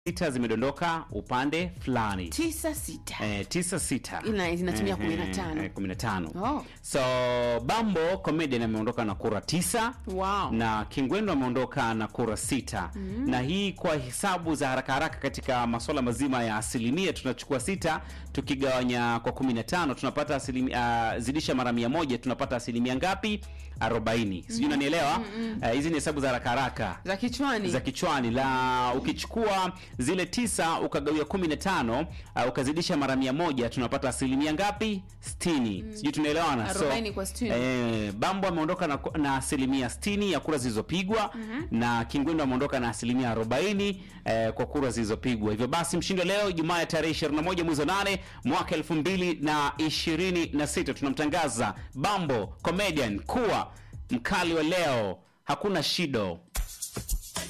sita zimedondoka upande fulani tisa sita eh, tisa sita Ina- zinatumia Eh, kumi na tano. eh, kumi na tano Oh. so bambo comedian ameondoka na kura tisa wow. na kingwendo ameondoka na kura sita na hii kwa hesabu za haraka haraka katika masuala mazima ya asilimia tunachukua sita tukigawanya kwa 15 tunapata asilimia uh, zidisha mara mia moja tunapata asilimia ngapi 40 sijui unanielewa Eh, hizi ni hesabu za haraka haraka za kichwani za kichwani la ukichukua zile tisa ukagawia 15 uh, ukazidisha mara mia moja tunapata asilimia ngapi 60 sijui tunaelewana 40 kwa 60. eh, bambo ameondoka na, na asilimia 60 ya kura zilizopigwa na kingwendo ameondoka na asilimia 40 eh, kwa kura zilizopigwa hivyo basi mshindi wa leo jumaa ya tarehe 21 mwezi wa 8 mwaka 2026 tunamtangaza bambo comedian kuwa mkali wa leo hakuna shido